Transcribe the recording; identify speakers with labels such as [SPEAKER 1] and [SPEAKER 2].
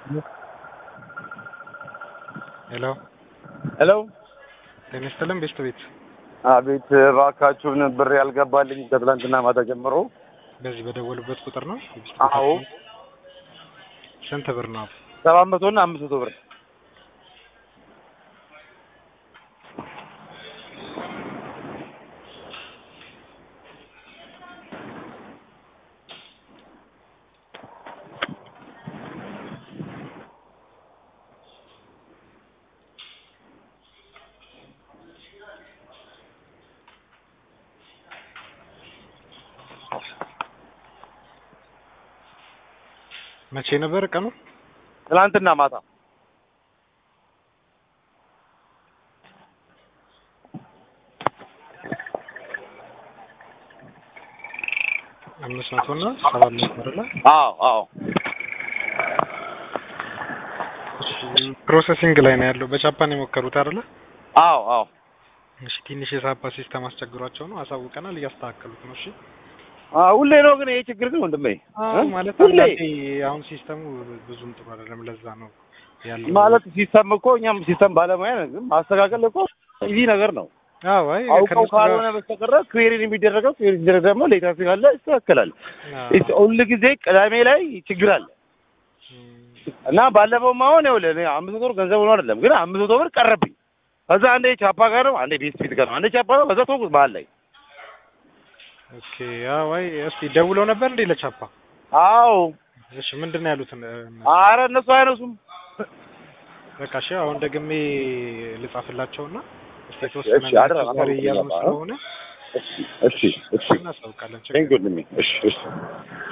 [SPEAKER 1] ሄሎ
[SPEAKER 2] ሄሎ
[SPEAKER 1] ጤና ይስጥልን ቤስት ቤት
[SPEAKER 2] አቤት እባካችሁን ብር ያልገባልኝ ከትላንትና ማታ ጀምሮ
[SPEAKER 1] በዚህ በደወሉበት ቁጥር ነው
[SPEAKER 2] አዎ
[SPEAKER 1] ስንት ብር ነው
[SPEAKER 2] ሰባት መቶ እና አምስት መቶ ብር
[SPEAKER 1] መቼ ነበር ቀኑ
[SPEAKER 2] ትላንትና ማታ
[SPEAKER 1] አምስት መቶ እና ሰባት መቶ አይደለ
[SPEAKER 2] አዎ አዎ
[SPEAKER 1] ፕሮሰሲንግ ላይ ነው ያለው በጃፓን የሞከሩት አይደለ
[SPEAKER 2] አዎ አዎ
[SPEAKER 1] እሺ ትንሽ የሳፓ ሲስተም አስቸግሯቸው ነው አሳውቀናል እያስተካከሉት ነው እሺ
[SPEAKER 2] አዎ ሁሌ ነው ግን ይሄ ችግር ግን ወንድሜ
[SPEAKER 1] አዎ
[SPEAKER 2] እ?
[SPEAKER 1] ማለት
[SPEAKER 2] ሁሌ
[SPEAKER 1] አንዳንዴ አሁን ሲስተሙ ብዙም ጥሩ አይደለም ለዛ ነው ያለው
[SPEAKER 2] ማለት ሲስተም እኮ እኛም ሲስተም ባለሙያ ነን ግን ማስተካከል እኮ ይህ ነገር ነው
[SPEAKER 1] አዎ አይ
[SPEAKER 2] አውቀው
[SPEAKER 1] ከነሱ ጋር-
[SPEAKER 2] ካልሆነ በስተቀረ ክዌሪን የሚደረገው ክዌሪ ሲደረግ ደግሞ ሌታ ካለ ይስተካከላል
[SPEAKER 1] አዎ።
[SPEAKER 2] ሁል ጊዜ ቅዳሜ ላይ ችግር አለ
[SPEAKER 1] እም፣
[SPEAKER 2] እና ባለፈውም አሁን ይኸውልህ እኔ አምስት መቶ ብር ገንዘብ ሆኖ አይደለም ግን አምስት መቶ ብር ቀረብኝ። ከዛ አንዴ ቻፓ ጋር ነው አንዴ ቤት ፊት ጋር ነው አንዴ ቻፓ ነው ከዛ ተውኩት መሀል ላይ።
[SPEAKER 1] ኦኬ አዎ አይ እስቲ ደውለው ነበር እንዴ ለቻፓ
[SPEAKER 2] አዎ
[SPEAKER 1] እሺ ምንድን ነው ያሉት እነ-
[SPEAKER 2] አረ እነሱ አይነሱም።
[SPEAKER 1] በቃ እሺ አሁን ደግሜ ልጻፍላቸውና እስቲ የተወሰነ
[SPEAKER 2] እሺ፣ አደራ፣
[SPEAKER 1] ዛሬ
[SPEAKER 2] አሁን
[SPEAKER 1] እያሉ
[SPEAKER 2] ገባ።
[SPEAKER 1] ስለሆነ
[SPEAKER 2] እሺ እሺ እሺ
[SPEAKER 1] እናሳውቃለን ችግር
[SPEAKER 2] ቴንክ ዩ እሺ እሺ